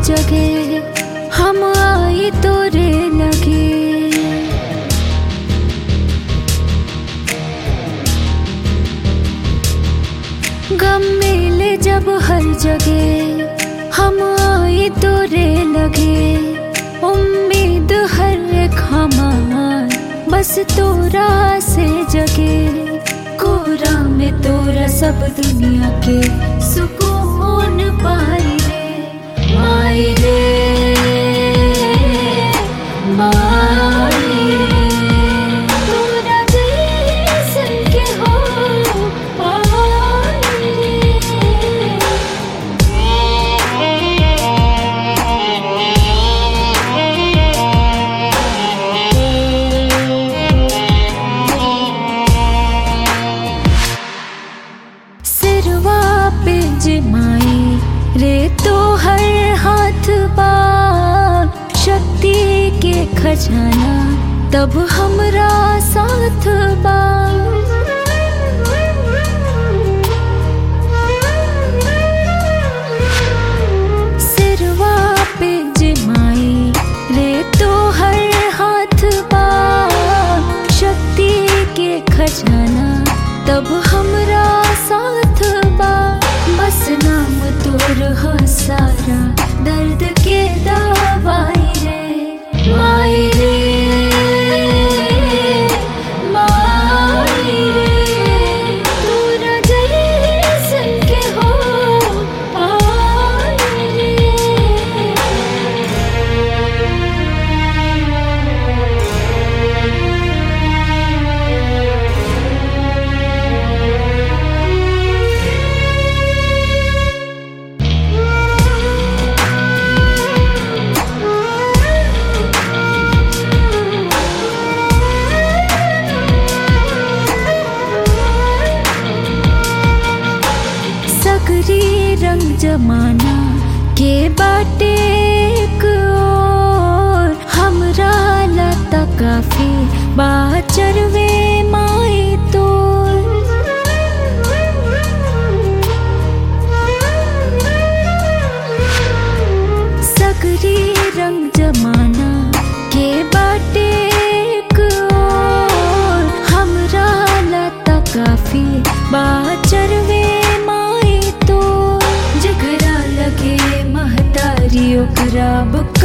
जगे हम आई तोरे लगे गम मिले जब हर जगह हम आई तोरे लगे उम्मीद हर एक हमार बस तोरा से जगे कोरा में तोरा सब दुनिया के सुकून पाई रे माई रे माई रे तोरा जैसन के हो पाई रे सिरवा पे जमाई रे तो हर हाथ बा शक्ति के खजाना तब हमरा साथ बा सिरवा पे जमाई रे तो हर हाथ बा शक्ति के खजाना तब हमरा साथ बा बस नाम तोर हो सारा दर्द के दवाई रे माई रे माई रे तोरा जैसन के हो पाई रे सगरी रंग जमाना के बाटे एक और हमरा लता काफी बाचरवे माई तो सगरी रंग जमाना के बाटे एक और हमरा लता काफी बाचरवे माई तो जगरा लगे महतारी ओकरा बुक